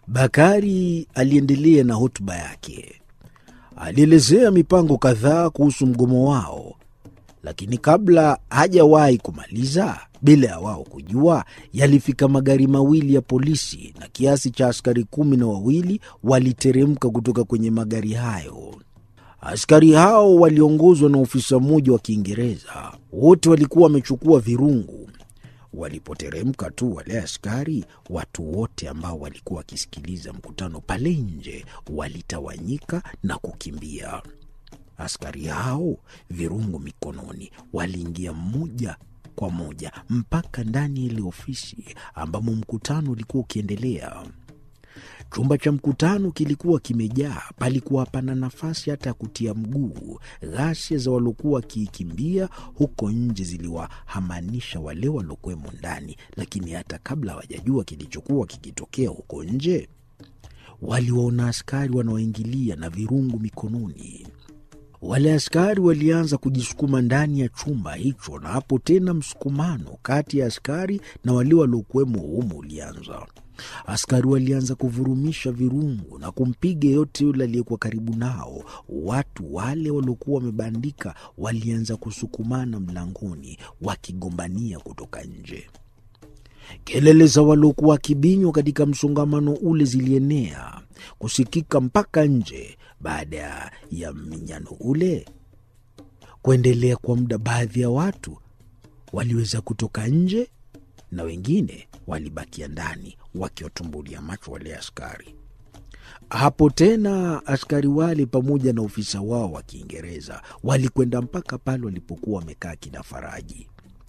Bakari aliendelea na hotuba yake. Alielezea mipango kadhaa kuhusu mgomo wao, lakini kabla hajawahi kumaliza, bila ya wao kujua, yalifika magari mawili ya polisi na kiasi cha askari kumi na wawili waliteremka kutoka kwenye magari hayo. Askari hao waliongozwa na ofisa mmoja wa Kiingereza. Wote walikuwa wamechukua virungu. Walipoteremka tu wale askari, watu wote ambao walikuwa wakisikiliza mkutano pale nje walitawanyika na kukimbia. Askari hao, virungu mikononi, waliingia mmoja kwa moja mpaka ndani ya ile ofisi ambamo mkutano ulikuwa ukiendelea. Chumba cha mkutano kilikuwa kimejaa, palikuwa hapana nafasi hata ya kutia mguu. Ghasia za waliokuwa wakiikimbia huko nje ziliwahamanisha wale waliokuwemo ndani, lakini hata kabla hawajajua kilichokuwa kikitokea huko nje, waliwaona askari wanaoingilia na virungu mikononi. Wale askari walianza kujisukuma ndani ya chumba hicho, na hapo tena msukumano kati ya askari na wale waliokuwemo humo ulianza. Askari walianza kuvurumisha virungu na kumpiga yeyote yule aliyekuwa karibu nao. Watu wale waliokuwa wamebandika walianza kusukumana mlangoni, wakigombania kutoka nje. Kelele za waliokuwa wakibinywa katika msongamano ule zilienea kusikika mpaka nje. Baada ya mminyano ule kuendelea kwa muda, baadhi ya watu waliweza kutoka nje na wengine walibakia ndani wakiwatumbulia macho wale askari. Hapo tena askari wale pamoja na ofisa wao wa Kiingereza walikwenda mpaka pale walipokuwa wamekaa kina Faraji.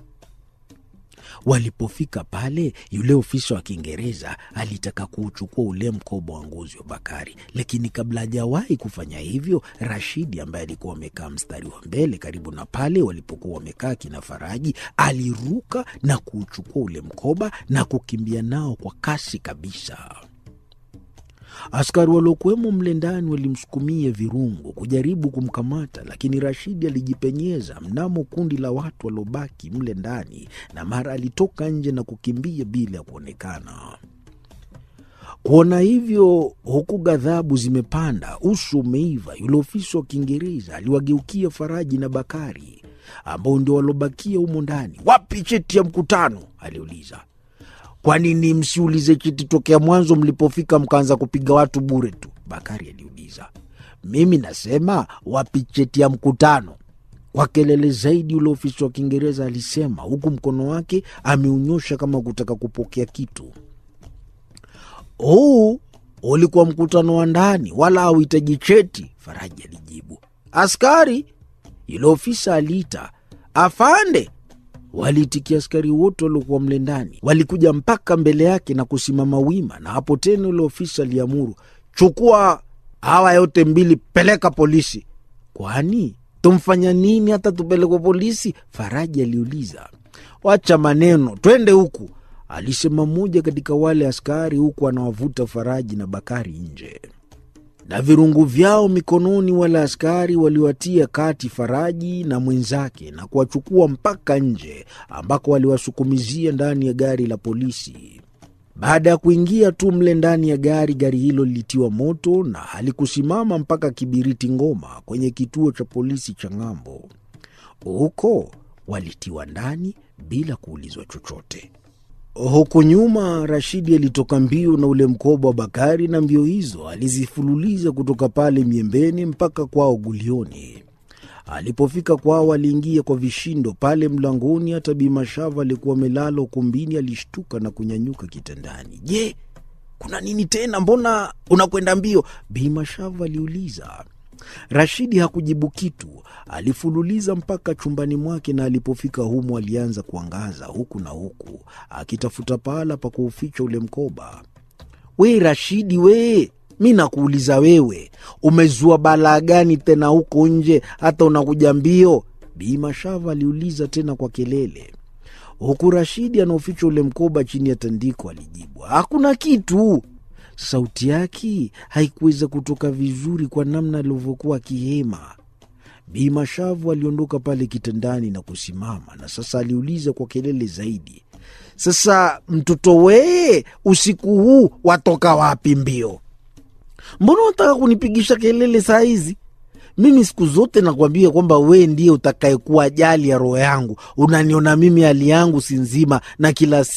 Walipofika pale, yule ofisa wa Kiingereza alitaka kuuchukua ule mkoba wa ngozi wa Bakari, lakini kabla hajawahi kufanya hivyo, Rashidi ambaye alikuwa amekaa mstari wa mbele karibu na pale walipokuwa wamekaa kina Faraji aliruka na kuuchukua ule mkoba na kukimbia nao kwa kasi kabisa. Askari waliokuwemo mle ndani walimsukumia virungu kujaribu kumkamata, lakini Rashidi alijipenyeza mnamo kundi la watu waliobaki mle ndani, na mara alitoka nje na kukimbia bila ya kuonekana. Kuona hivyo, huku ghadhabu zimepanda, uso umeiva, yule ofisa wa Kiingereza aliwageukia Faraji na Bakari ambao ndio waliobakia humo ndani. Wapi cheti ya mkutano? aliuliza. Kwa nini msiulize cheti tokea mwanzo mlipofika mkaanza kupiga watu bure tu? Bakari aliuliza. Mimi nasema wapi cheti ya mkutano? Kwa kelele zaidi, yule ofisa wa Kiingereza alisema, huku mkono wake ameunyosha kama kutaka kupokea kitu. Huu ulikuwa mkutano wa ndani, wala hauhitaji cheti, Faraji alijibu. Askari, yule ofisa aliita. Afande, Waliitikia askari wote waliokuwa mle ndani, walikuja mpaka mbele yake na kusimama wima, na hapo tena ule ofisa aliamuru, chukua hawa yote mbili, peleka polisi. Kwani tumfanya nini hata tupelekwe polisi? Faraji aliuliza. Wacha maneno, twende huku, alisema mmoja katika wale askari, huku anawavuta Faraji na Bakari nje na virungu vyao mikononi. Wale askari waliwatia kati Faraji na mwenzake na kuwachukua mpaka nje, ambako waliwasukumizia ndani ya gari la polisi. Baada ya kuingia tu mle ndani ya gari, gari hilo lilitiwa moto na halikusimama mpaka Kibiriti Ngoma, kwenye kituo cha polisi cha Ng'ambo. Huko walitiwa ndani bila kuulizwa chochote. Huku nyuma Rashidi alitoka mbio na ule mkoba wa Bakari, na mbio hizo alizifululiza kutoka pale Miembeni mpaka kwao Gulioni. Alipofika kwao, aliingia kwa vishindo pale mlangoni. Hata Bimashava alikuwa amelala ukumbini, alishtuka na kunyanyuka kitandani. Je, kuna nini tena? Mbona unakwenda mbio? Bimashava aliuliza. Rashidi hakujibu kitu, alifululiza mpaka chumbani mwake, na alipofika humo alianza kuangaza huku na huku akitafuta pahala pa kuuficha ule mkoba. We Rashidi, we mi nakuuliza wewe, umezua balaa gani tena huko nje hata unakuja mbio? Bimashava aliuliza tena kwa kelele, huku Rashidi anaoficha ule mkoba chini ya tandiko. Alijibu, hakuna kitu. Sauti yake haikuweza kutoka vizuri kwa namna alivyokuwa akihema. Bi Mashavu aliondoka pale kitandani na kusimama, na sasa aliuliza kwa kelele zaidi, Sasa mtoto wee, usiku huu watoka wapi mbio? Mbona unataka kunipigisha kelele saa hizi? Mimi siku zote nakwambia kwamba wee ndiye utakayekuwa ajali ya roho yangu. Unaniona mimi hali yangu si nzima, na kila